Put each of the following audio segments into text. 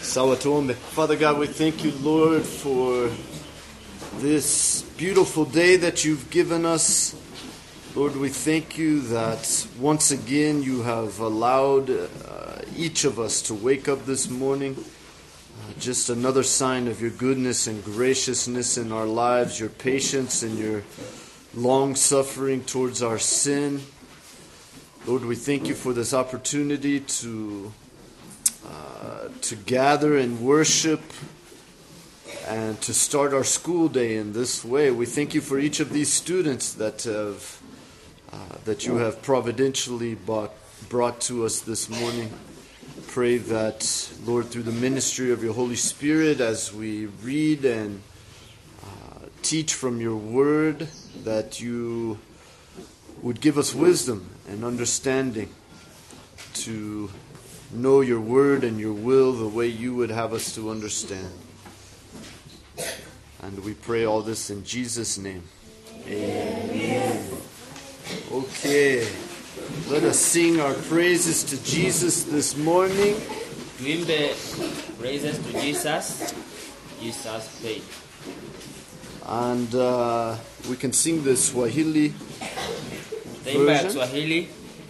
Sawa tuombe. Father God, we thank you, Lord, for this beautiful day that you've given us. Lord, we thank you that once again you have allowed uh, each of us to wake up this morning. Uh, just another sign of your goodness and graciousness in our lives, your patience and your long suffering towards our sin. Lord, we thank you for this opportunity to uh, to gather and worship and to start our school day in this way. We thank you for each of these students that have uh, that you have providentially brought, brought to us this morning. Pray that, Lord, through the ministry of your Holy Spirit, as we read and uh, teach from your word, that you would give us wisdom and understanding to know your word and your will the way you would have us to understand. And we pray all this in Jesus' name. Amen. Okay. Let us sing our praises to Jesus this morning. tuimbe praises to jesus jesus paid And uh, we can sing the Swahili. taimba ya Version? kiswahili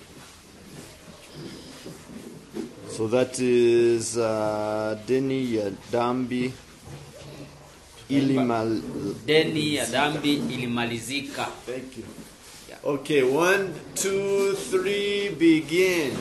So that is uh, Deni ya Dambi Ilimal. deni ya dhambi ilimalizika Thank you. Okay, one, two, three, begin.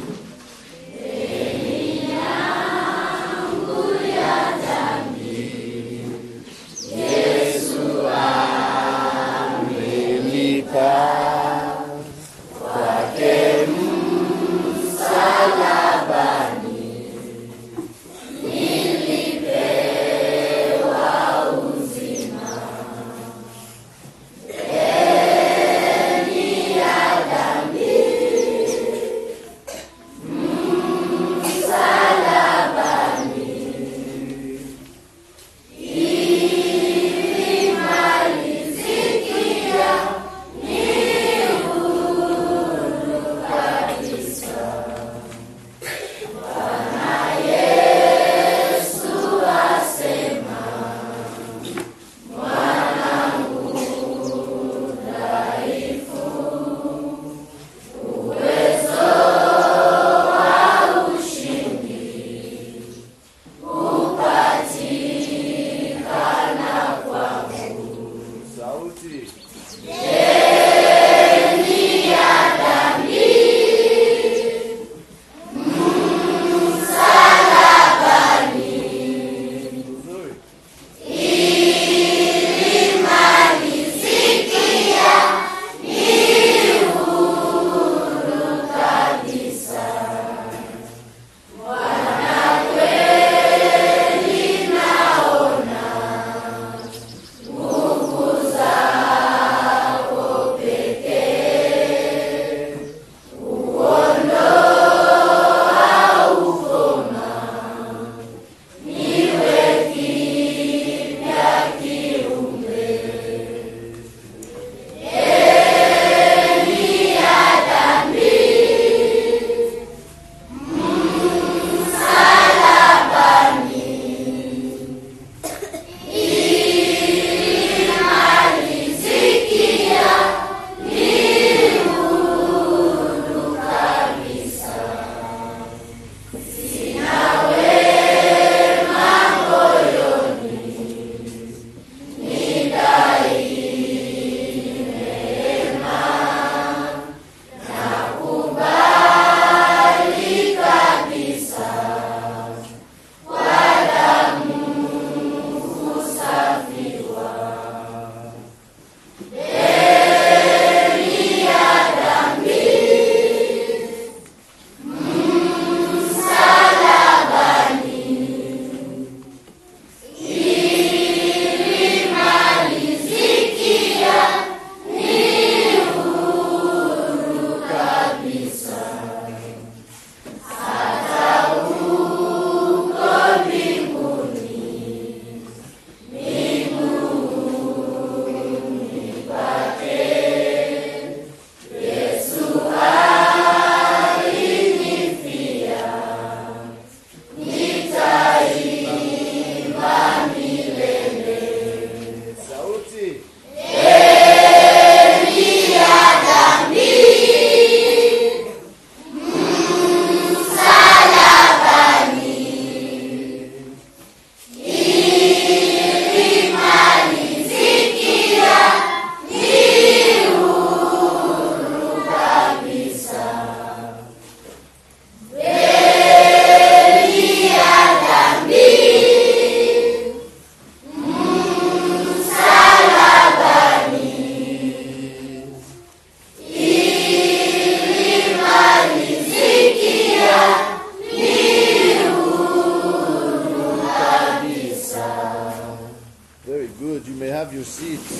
have your seats.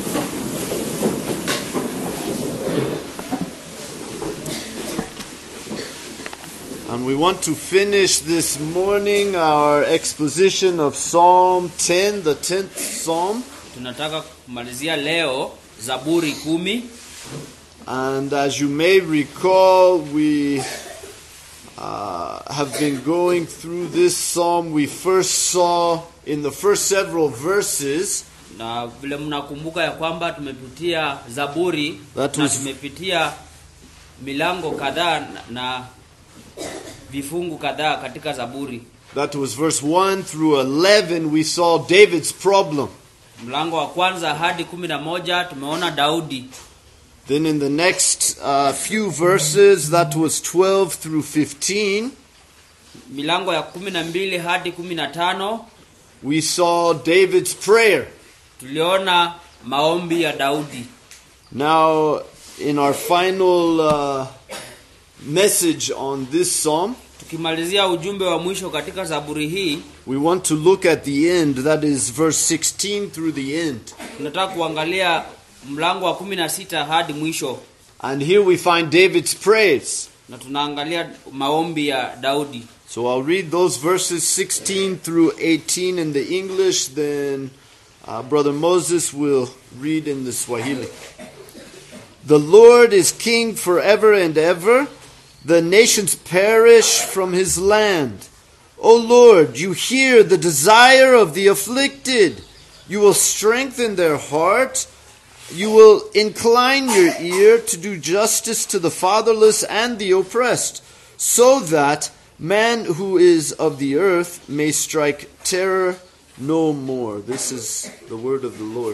And we want to finish this morning our exposition of Psalm 10, the 10th Psalm. tunataka kumalizia leo zaburi kumi And as you may recall, we uh, have been going through this psalm. We first saw in the first several verses na vile mnakumbuka ya kwamba tumepitia zaburi That na was- tumepitia milango kadhaa na, na vifungu kadhaa katika zaburi that was verse 1 through 11. We saw David's problem. mlango wa kwanza hadi kumi na moja tumeona daudi Then in the next uh, few verses, that was 12 through 15, milango ya kumi na mbili hadi kumi na tano we saw David's prayer. tuliona maombi ya daudi Now, in our final uh, message on this psalm, tukimalizia ujumbe wa mwisho katika zaburi hii we want to look at the end, that is verse 16 through the end. tunataka kuangalia mlango wa kumi na sita hadi mwisho And here we find David's praise. na tunaangalia maombi ya daudi So I'll read those verses 16 through 18 in the English, then uh, Brother Moses will read in the Swahili. The Lord is king forever and ever. The nations perish from his land. O Lord, you hear the desire of the afflicted. You will strengthen their heart. You will incline your ear to do justice to the fatherless and the oppressed, so that man who is of the earth may strike terror no more. This is the word of the Lord.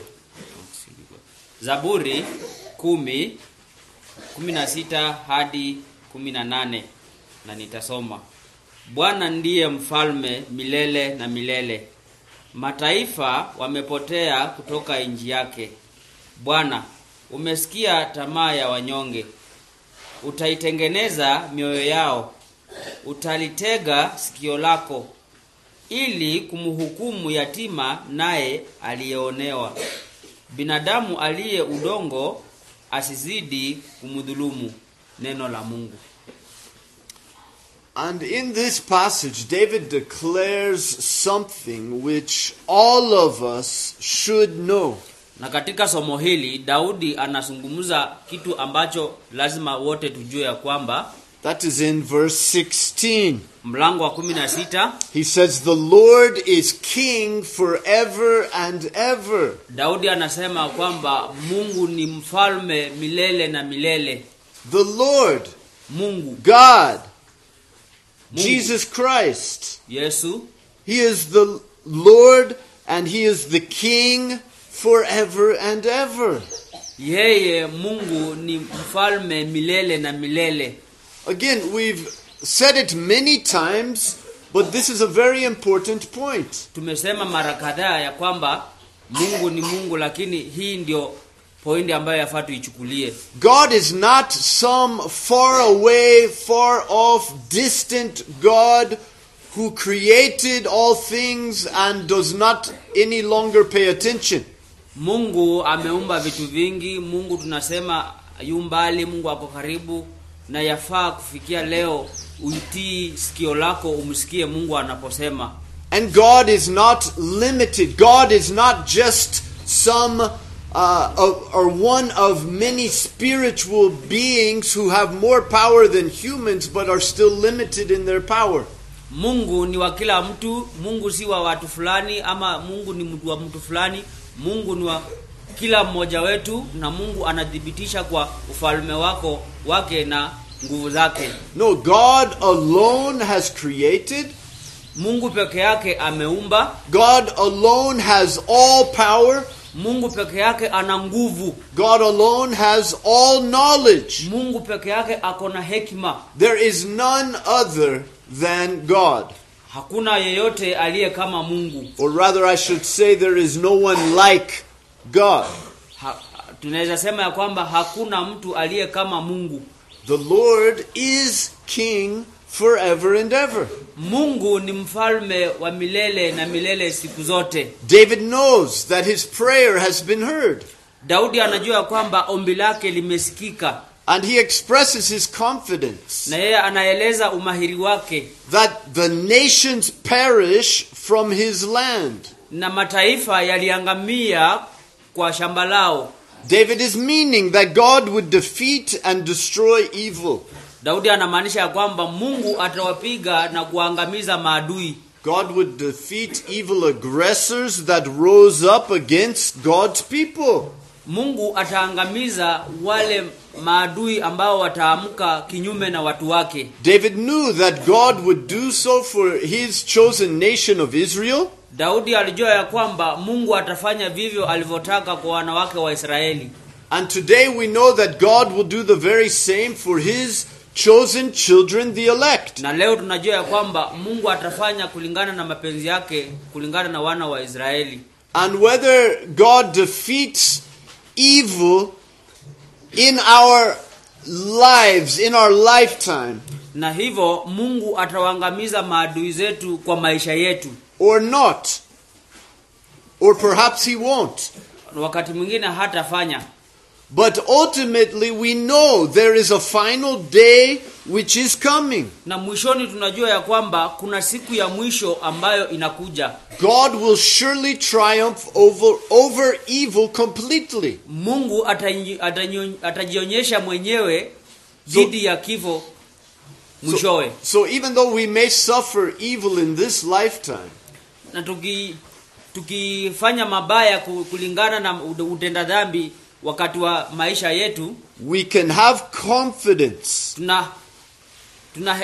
zaburi kumi kumi na sita hadi kumi na nane na nitasoma bwana ndiye mfalme milele na milele mataifa wamepotea kutoka nchi yake bwana umesikia tamaa ya wanyonge utaitengeneza mioyo yao utalitega sikio lako ili kumhukumu yatima naye aliyeonewa binadamu aliye udongo asizidi kumdhulumu neno la mungu And in this passage, David declares something which all of us should know. na katika somo hili daudi anazungumza kitu ambacho lazima wote tujue ya kwamba That is in verse 16. mlango wa 16 He says, The Lord is king forever and ever. daudi anasema kwamba mungu ni mfalme milele na milele The Lord, mungu God, Mungu. Jesus Christ. yesu He is the Lord and He is the King forever and ever. yeye mungu ni mfalme milele na milele Again, we've said it many times, but this is a very important point. tumesema mara kadhaa ya kwamba mungu ni mungu lakini hii ndio pointi ambayo yafaa tuichukulie God is not some far away, far off, distant God who created all things and does not any longer pay attention. mungu ameumba vitu vingi mungu tunasema yu mbali mungu ako karibu na yafaa kufikia leo uitii sikio lako umsikie mungu anaposema And God is not limited. God is not just some uh, of, or one of many spiritual beings who have more power than humans but are still limited in their power. mungu ni wa kila mtu mungu si wa watu fulani ama mungu ni mtu wa mtu fulani mungu ni wa kila mmoja wetu na mungu anathibitisha kwa ufalme wako wake na nguvu zake No, God alone has created. mungu peke yake ameumba God alone has all power. mungu peke yake ana nguvu God alone has all knowledge. mungu peke yake ako na hekima There is none other than God. hakuna yeyote aliye kama mungu Or rather, I should say, there is no one like God. ha, tunaweza sema ya kwamba hakuna mtu aliye kama mungu The Lord is King forever and ever. mungu ni mfalme wa milele na milele siku zote David knows that his prayer has been heard, daudi anajua kwamba ombi lake limesikika and he expresses his confidence na yeye anaeleza umahiri wake that the nations perish from his land. na mataifa yaliangamia kwa shamba lao David is meaning that God would defeat and destroy evil. daudi anamaanisha ya kwamba mungu atawapiga na kuangamiza maadui God would defeat evil aggressors that rose up against God's people. mungu ataangamiza wale maadui ambao wataamka kinyume na watu wake David knew that God would do so for his chosen nation of Israel, daudi alijua ya kwamba mungu atafanya vivyo alivyotaka kwa wanawake wa israeli and today we know that God will do the very same for his chosen children, the elect. na leo tunajua ya kwamba mungu atafanya kulingana na mapenzi yake kulingana na wana wa israeli And whether God defeats evil in our lives, in our lifetime, na hivyo mungu atawaangamiza maadui zetu kwa maisha yetu or not, or perhaps he won't. wakati mwingine hatafanya But ultimately, we know there is a final day which is coming. na mwishoni tunajua ya kwamba kuna siku ya mwisho ambayo inakuja God will surely triumph over, over evil completely. mungu atanyi- atanyo- atajionyesha mwenyewe dhidi ya kifo mwishowe So, even though we may suffer evil in this lifetime, na tuki tukifanya mabaya ku- kulingana na ud- utenda dhambi wakati wa maisha yetu we can have confidence tuna tuna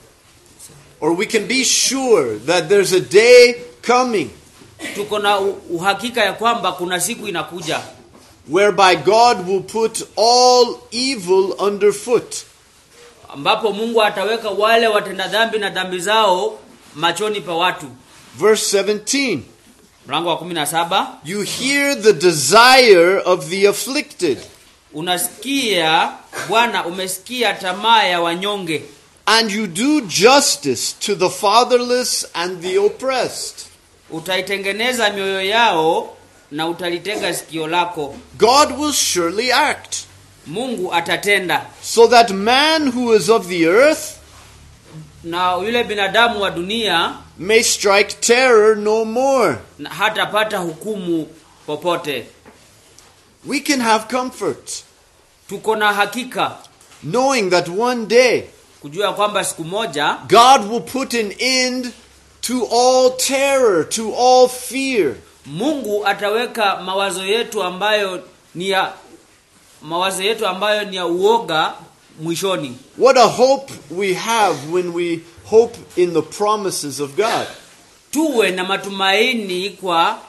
or we can be sure that there's a day coming tuko na u- uhakika ya kwamba kuna siku inakuja whereby God will put all evil underfoot. ambapo mungu ataweka wale watenda dhambi na dhambi zao machoni pa watu Verse 17 mlango wa 17 You hear the desire of the afflicted, unasikia bwana umesikia tamaa ya wanyonge and you do justice to the fatherless and the oppressed. utaitengeneza mioyo yao na utalitega sikio lako God will surely act, mungu atatenda so that man who is of the earth na yule binadamu wa dunia may strike terror no more. na hatapata hukumu popote We can have comfort, tuko na hakika knowing that one day kujua kwamba siku moja God will put an end to all terror, to all fear. mungu ataweka mawazo yetu ambayo ni ya mawazo yetu ambayo ni ya uoga mwishoni What a hope we have when we hope in the promises of God. tuwe na matumaini kwa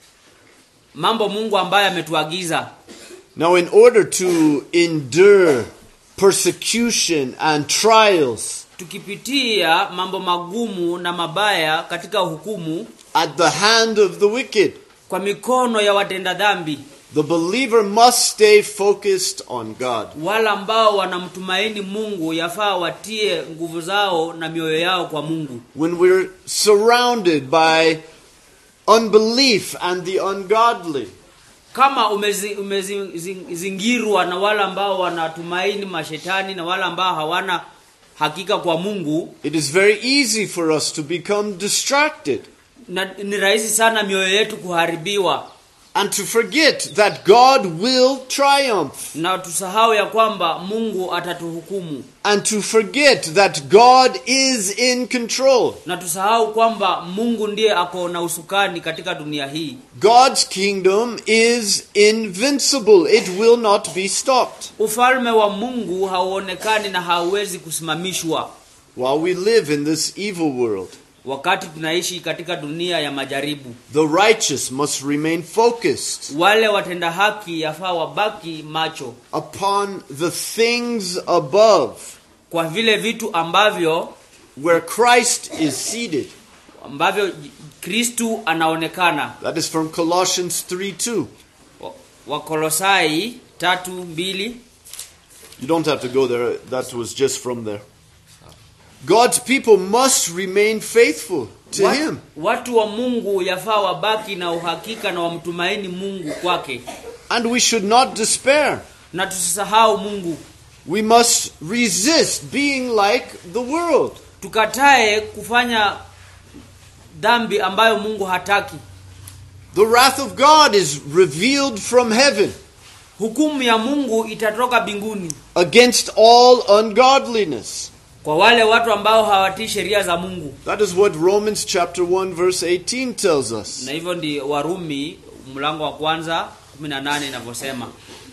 mambo mungu ambayo ametuagiza Now, in order to endure persecution and trials tukipitia mambo magumu na mabaya katika hukumu at the hand of the wicked, kwa mikono ya watenda dhambi the believer must stay focused on God. wala ambao wanamtumaini mungu yafaa watie nguvu zao na mioyo yao kwa mungu When we're surrounded by unbelief and the ungodly, kama umezingirwa umezi, zing- zingirwa na wale ambao wanatumaini mashetani na wale ambao hawana hakika kwa mungu it is very easy for us to become distracted na, ni rahisi sana mioyo yetu kuharibiwa and to forget that God will triumph na tusahau ya kwamba mungu atatuhukumu and to forget that God is in control. na tusahau kwamba mungu ndiye ako na usukani katika dunia hii God's kingdom is invincible, it will not be stopped. ufalme wa mungu hauonekani na hauwezi kusimamishwa While we live in this evil world, wakati tunaishi katika dunia ya majaribu the righteous must remain focused wale watenda haki yafaa wabaki macho upon the things above, kwa vile vitu ambavyo where Christ is seated. ambavyo kristu anaonekana That is from Colossians 3 2. Wa- wakolosai tatu mbili You don't have to go there, that was just from there. God's people must remain faithful to Wat- Him. watu wa mungu yafaa wabaki na uhakika na wamtumaini mungu kwake And we should not despair. na tusisahau mungu We must resist being like the world. tukatae kufanya dhambi ambayo mungu hataki The wrath of God is revealed from heaven hukumu ya mungu itatoka mbinguni against all ungodliness. kwa wale watu ambao hawatii sheria za mungu That is what Romans chapter 1 verse 18 tells us. na hivyo ndi warumi mlango wa kwanza 18 inavyosema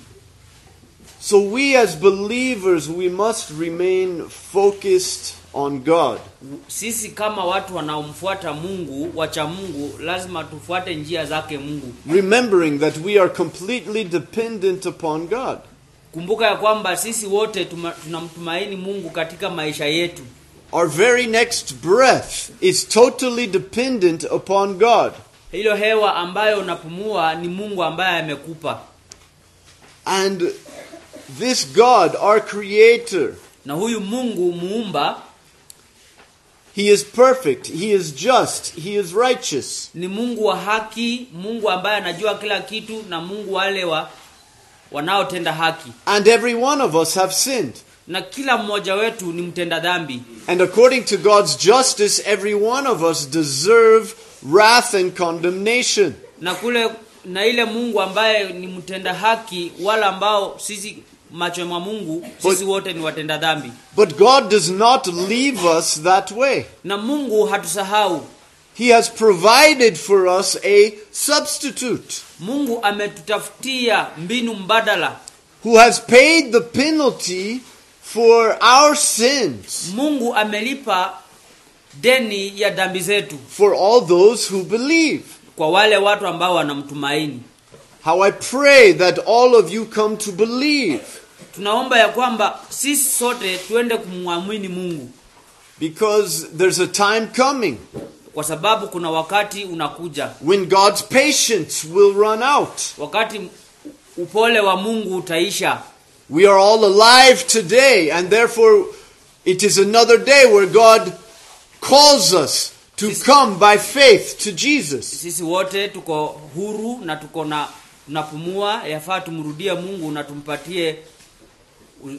So we as believers we must remain focused on God. sisi kama watu wanaomfuata mungu wacha mungu lazima tufuate njia zake mungu remembering that we are completely dependent upon God. kumbuka ya kwamba sisi wote tuma- tunamtumaini mungu katika maisha yetu Our very next breath is totally dependent upon God. hilo hewa ambayo unapumua ni mungu ambaye amekupa And this God, our creator, na huyu mungu muumba he is perfect, he is just, he is righteous. ni mungu wa haki mungu ambaye anajua kila kitu na mungu wale wa wanaotenda haki And every one of us have sinned. na kila mmoja wetu ni mtenda dhambi And according to God's justice, every one of us deserve wrath and condemnation. na kule na ile mungu ambaye ni mtenda haki wala ambao sisi macho mwa mungu sisi wote ni watenda dhambi But God does not leave us that way. na mungu hatusahau He has provided for us a substitute mungu ametutafutia mbinu mbadala who has paid the penalty for our sins mungu amelipa deni ya dhambi zetu for all those who believe. kwa wale watu ambao wanamtumaini How I pray that all of you come to believe tunaomba ya kwamba sisi sote tuende kumwamini mungu because there's a time coming kwa sababu kuna wakati unakuja when God's patience will run out. wakati upole wa mungu utaisha We are all alive today, and therefore it is another day where God calls us to come by faith to Jesus. sisi wote tuko huru na tuko na tunapumua yafaa tumrudie mungu na tumpatie u-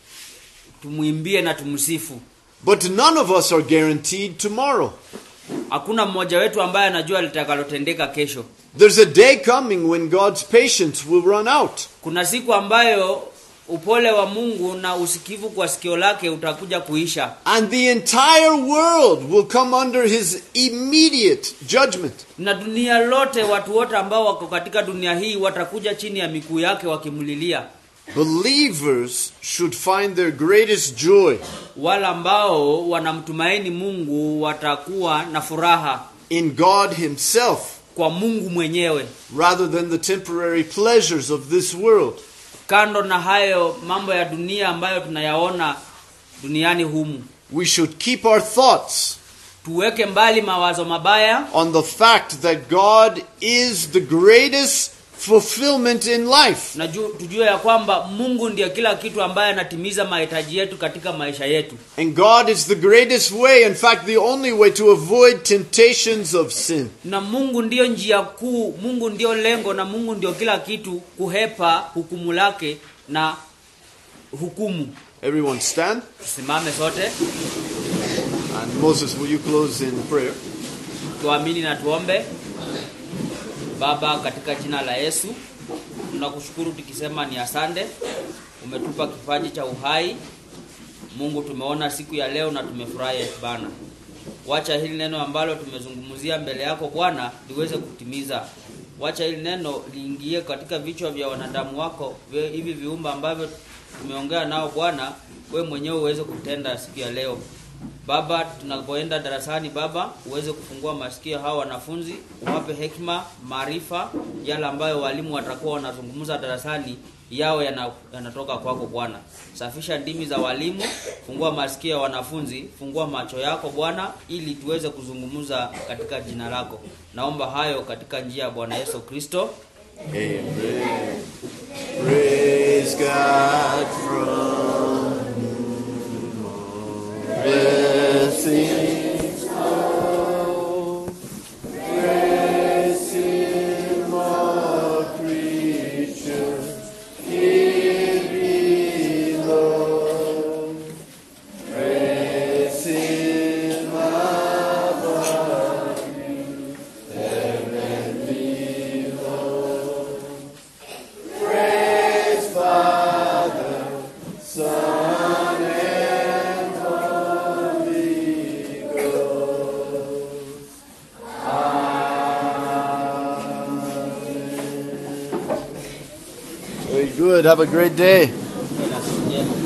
tumwimbie na tumsifu But none of us are guaranteed tomorrow. hakuna mmoja wetu ambaye anajua litakalotendeka kesho There's a day coming when God's patience will run out. kuna siku ambayo upole wa mungu na usikivu kwa sikio lake utakuja kuisha And the entire world will come under his immediate judgment. na dunia lote watu wote ambao wako katika dunia hii watakuja chini ya miguu yake wakimlilia Believers should find their greatest joy wale ambao wanamtumaini mungu watakuwa na furaha in God himself kwa mungu mwenyewe rather than the temporary pleasures of this world. kando na hayo mambo ya dunia ambayo tunayaona duniani humu We should keep our thoughts tuweke mbali mawazo mabaya on the fact that God is the greatest fulfillment in life. na ju- tujue ya kwamba mungu ndiyo kila kitu ambaye anatimiza mahitaji yetu katika maisha yetu And God is the greatest way, in fact, the only way to avoid temptations of sin. na mungu ndiyo njia kuu mungu ndiyo lengo na mungu ndiyo kila kitu kuhepa hukumu lake na hukumu Everyone stand. tusimame sote And Moses, will you close in prayer? tuamini na tuombe baba katika jina la yesu tunakushukuru tukisema ni asante umetupa kipaji cha uhai mungu tumeona siku ya leo na tumefurahi bana wacha hili neno ambalo tumezungumzia mbele yako bwana liweze kutimiza wacha hili neno liingie katika vichwa vya wanadamu wako vi- hivi viumba ambavyo tumeongea nao bwana we mwenyewe uweze kutenda siku ya leo baba tunapoenda darasani baba uweze kufungua masikio hawa wanafunzi uwape hekima maarifa yale ambayo walimu watakuwa wanazungumza darasani yao yana- yanatoka kwako bwana safisha ndimi za walimu fungua masikio ya wanafunzi fungua macho yako bwana ili tuweze kuzungumza katika jina lako naomba hayo katika njia ya bwana yesu kristo Amen. Praise God from whom all Okay, good. Have a great day. Uwe na siku njema.